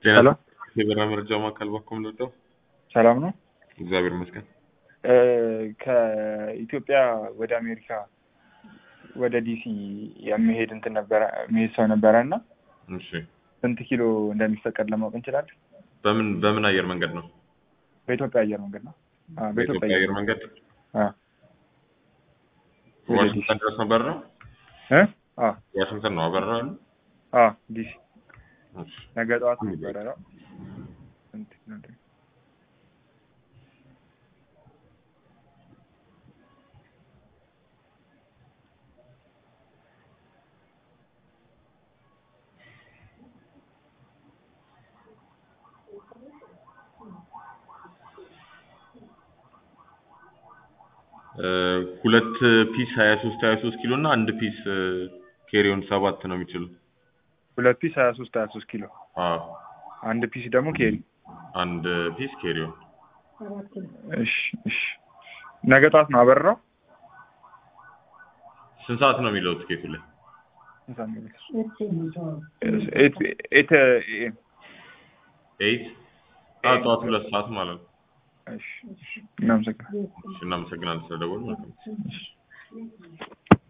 ጤና ሄሎ የበራ መረጃ ማዕከል ባኮም ልወደው ሰላም ነው። እግዚአብሔር ይመስገን። እ ከኢትዮጵያ ወደ አሜሪካ ወደ ዲሲ የሚሄድ እንትን ነበረ የሚሄድ ሰው ነበረ እና እሺ ስንት ኪሎ እንደሚፈቀድ ለማወቅ እንችላለን? በምን በምን አየር መንገድ ነው? በኢትዮጵያ አየር መንገድ ነው። አዎ፣ በኢትዮጵያ አየር መንገድ አዎ። ወደ ዲሲ ዋሽንግተን ድረስ ነበር ነው? እ አዎ ዋሽንግተን ነው አበራ ያሉ? አዎ ዲሲ እሺ ነገ ጠዋት ነበረ ነው። ስንት ነው? እ ሁለት ፒስ 23 23 ኪሎ እና አንድ ፒስ ኬሪዮን ሰባት ነው የሚችሉ። ሁለት ፒስ ሀያ ሶስት ሀያ ሶስት ኪሎ አዎ አንድ ፒስ ደግሞ ኬሪ። አንድ ፒስ ኬሪዮን እሺ እሺ ነገ ጠዋት ነው አበራው። ስንት ሰዓት ነው የሚለው ትኬቱ ላይ? ኤት ኤት ኤም ኤይት አዎ ጠዋት ሁለት ሰዓት ማለት ነው። እሺ እሺ እናመሰግናለን። እሺ እናመሰግናለን ስለደወሉ። መልካም